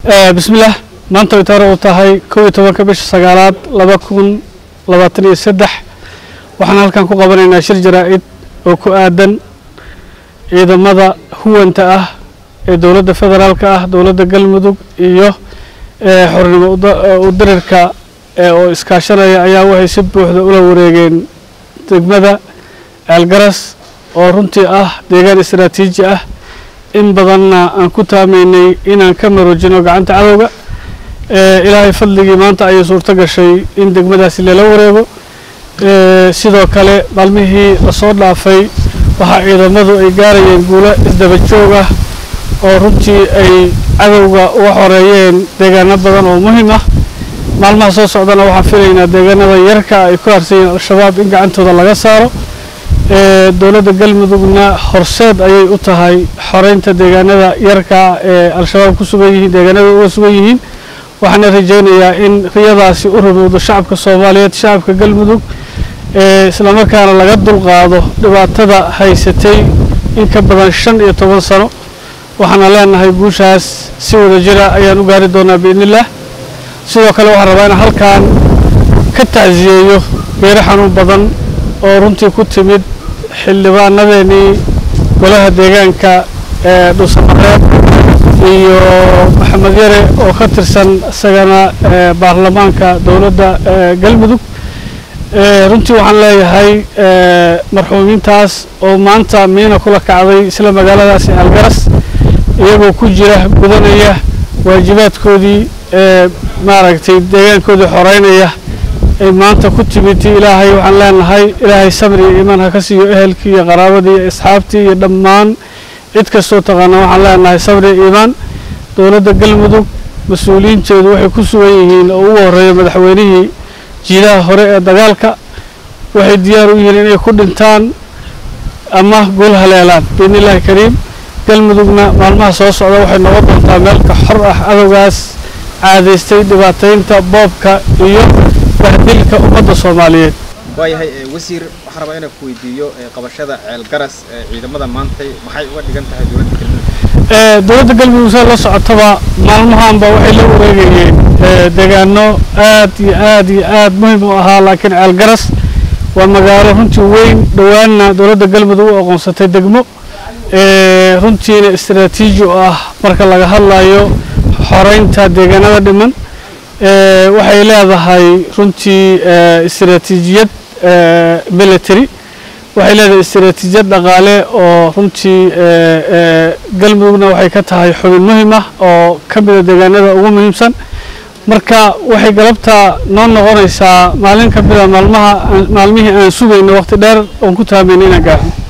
bismillaah maanta way taariikhdu tahay kow iyo tobanka bisha sagaalaad laba kun labaatan iyo saddex waxaan halkan ku qabanaynaa shir jaraa'id oo ku aadan ciidamada huwanta ah ee dowladda federaalka ah dowladda galmudug iyo xornimo udirirka oo iskaashanaya ayaa waxay si buuxda ula wareegeen degmada ceelgaras oo runtii ah deegaan istaraatiiji ah in badanna aan ku taamaynay inaan ka maroojino gacanta cadowga ilaahay fadligii maanta ayay suurto gashay in degmadaasi lala wareego sidoo kale maalmihii lasoo dhaafay waxaa ciidamadu ay gaarayeen guulo isdaba joog ah oo runtii ay cadowga uga xoreeyeen deegaano badan oo muhiim ah maalmaha soo socdana waxaan filaynaa deegaanada yarka ay ku harsayiin al-shabaab in gacantooda laga saaro dowladda galmudugna horseed ayay u tahay xoreynta deegaanada yarka ee al-shabaab ku sugan yihiin deegaanada uga sugan yihiin waxaana rajaynayaa in riyadaasi u rumowdo shacabka soomaaliyeed shacabka galmudug islamarkaana laga dulqaado dhibaatada haysatay in ka badan shan iyo toban sano waxaana leenahay guushaas si wada jira ayaan u gaari doonaa biidnillaah sidoo kale waxaan rabaa inaan halkan ka tacsiyeeyo geero xanuun badan oo runtii ku timid xildhibaanadeenii golaha deegaanka ee dhuusamareeb iyo maxamed yare oo ka tirsan isagana baarlamaanka dowladda galmudug runtii waxaan leeyahay marxuumiintaas oo maanta miina kula kacday isla magaaladaasi algaras iyagoo ku jira gudanaya waajibaadkoodii maaragtay deegaankoodii xoreynaya ay maanta ku timid ilaahay waxaan leenahay ilaahay sabri iyo iimaan ha ka siiyo ehelkii iyo qaraabadii iyo asxaabtii iyo dhammaan cid kastoo taqaana waxaan leenahay sabri iyo iimaan dowladda galmudug mas-uuliyiinteedu waxay ku sugan yihiin oo ugu horreeya madaxweynihii jiidaha hore ee dagaalka waxay diyaar u yihiin inay ku dhintaan ama guul haleelaan biidni illaahi kariim galmudugna maalmaha soo socda waxay noqon doontaa meelka xor ah cadowgaas caadaystay dhibaataynta boobka iyo bahdilka ummadda soomaaliyeed waayahay wasiir waxaan rabaa inaan ku weydiiyo qabashada ceelgaras ciidamada maantay maxay uga dhigan tahay dowladda galmudug dowladda galmudug sida la socotaba maalmahaanba waxay la wareegayeen deegaano aad iyo aad iyo aad muhiim u ahaa laakiin ceelgaras waa magaalo runtii weyn dhowaanna dowladda galmudug u aqoonsatay degmo runtiina istaraatiiji u ah marka laga hadlayo xoreynta deegaanada dhiman waxay leedahay runtii istaraatiijiyad military waxay leedahay istaraatiijiyad dhaqaale oo runtii galmudugna waxay ka tahay xubin muhiim ah oo ka mida deegaanada ugu muhiimsan marka waxay galabtaa noo noqonaysaa maalin ka mida maalmaha maalmihii aan sugayno waqti dheer oon ku taamayna inaan gaarno